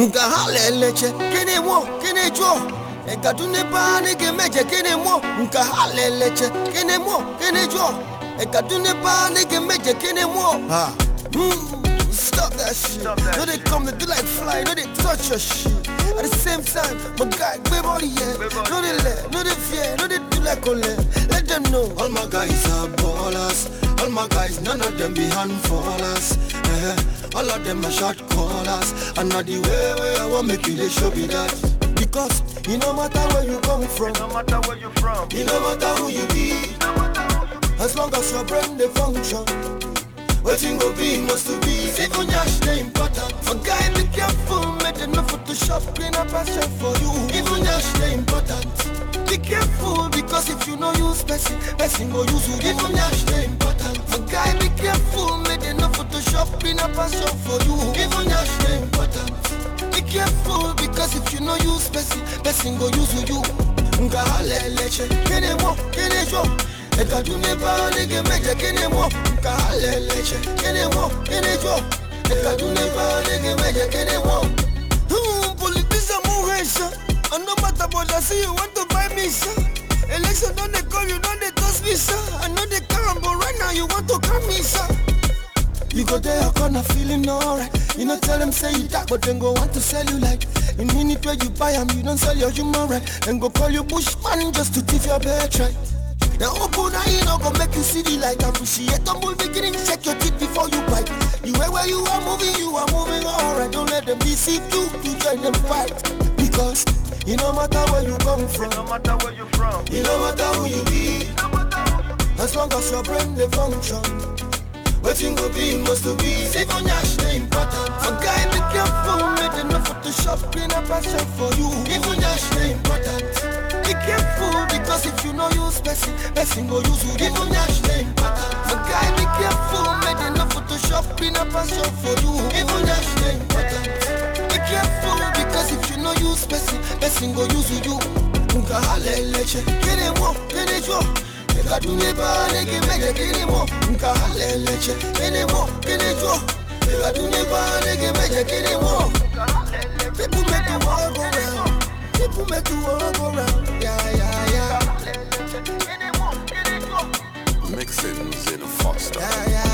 Nka haleleche, kene mo, kene jo. Ekadune ba nige meje, kene mo. Nka haleleche, kene mo, kene jo. Ekadune ba nige meje, kene mo. Ha. Mm, Stop that shit. Stop that no, they shit. come, they do like fly, no, they touch your shit. At the same time, my guy, gbé body, yeah. Gbé body, No, they let, no, they fear, no, they do like ole. Let them know. All my guys are ballers. All my guys, none of them be handfallers. Eh, all of them are shot callers. And not the way where I want make you, they show me that. Because it no matter where you come from, No matter where you from. it no matter who you be. No matter who you As long as your brain they function Waiting go be must to be Even yash they important For guy be careful Make them no photoshop Clean up passion for you Even yash they important Be careful Because if you no use person Person go use you Even yash they important For guy be careful Make them no photoshop Clean up passion for you Even yash they important Be careful Because if you no use person Person go use you Nga haleleche Kene mo Kene jo Ekadune ba nige meje kene mo Nka haleleche Kene mo Kene jo Ekadune ba nige meje kene mo Hmm, Politician mo hesha And no matter what I see you want to buy me sir Election don't they call you don't they toss me sir I know they come but right now you want to come me sir you go there, I corner feeling alright. You know, tell them say you dark, but then go want to sell you like. In minute where you buy 'em, you don't sell your human right. Then go call you bushman just to thief your birthright. Now open eye, you know, go make you see the light. Appreciate the move beginning, check your teeth before you bite. You way where you are moving, you are moving alright. Don't let them deceive you to join them fight. Because it no matter where you come from, No matter where you from. it no matter who you be. No matter who you As long as your brain they function Waiting go be must to be Even yash they important For guy be careful Make them no photoshop Clean up passion for you Even yash they important Be careful Because if you no use person Person go use you Even yash they important For guy be careful Make them no photoshop Clean up passion for you Even yash they important Be careful Because if you no use person Person go use you Nka haleleche Kene mo Kene jo Ekadune ba nege meje kene mo Nka haleleche Kene mo Kene jo Ekadune ba nege meje kene mo People make the world go round People make the world go round Yeah, yeah, yeah from. Mixins in Foster. Yeah, yeah,